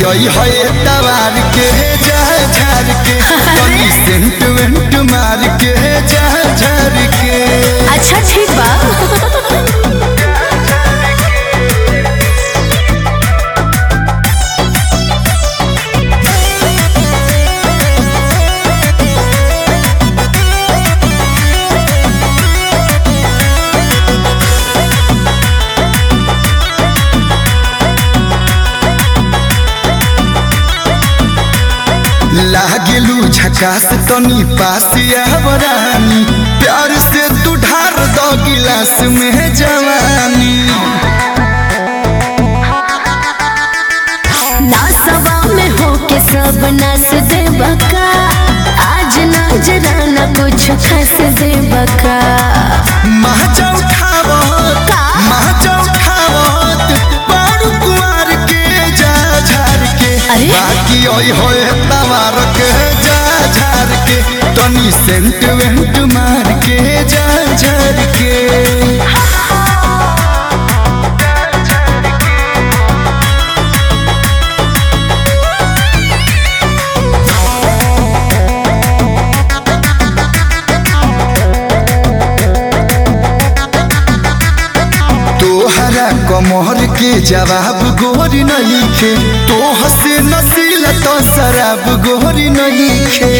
आई है तवार के जा झार के तनी सेंट वेंट मार के जा झार के अच्छा ठीक बा लागेलू झकास तनी पास आवरानी प्यार से तू ढार दो गिलास में जवानी नासवा में होके सब नस दे बका आज नजराना कुछ खस दे बका महजा उठावत का? महजा उठावत पारू कुमार के जा झार के अरे? बाकी ओई होए तवार के जा झार के तनी सेंट वेंट मार के जा झार के तोहरा कमर के जवाब गोरी नहीं खे तोह से नसीला तो शराब गोरी नहीं खे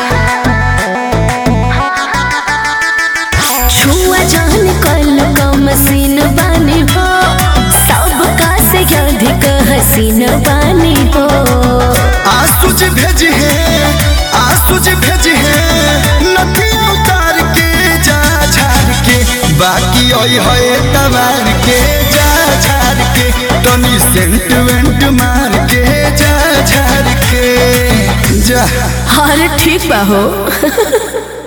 छुआ जान कल का मसीन बानी हो सबका से अधिक हसीन बानी हो आसुज भेज है आसुज भेज है नथिया उतार के जा झार के बाकी ओई है तवार के जा झार के तनी सेंट वेंट मार के जा झार के जा अरे ठीक बा हो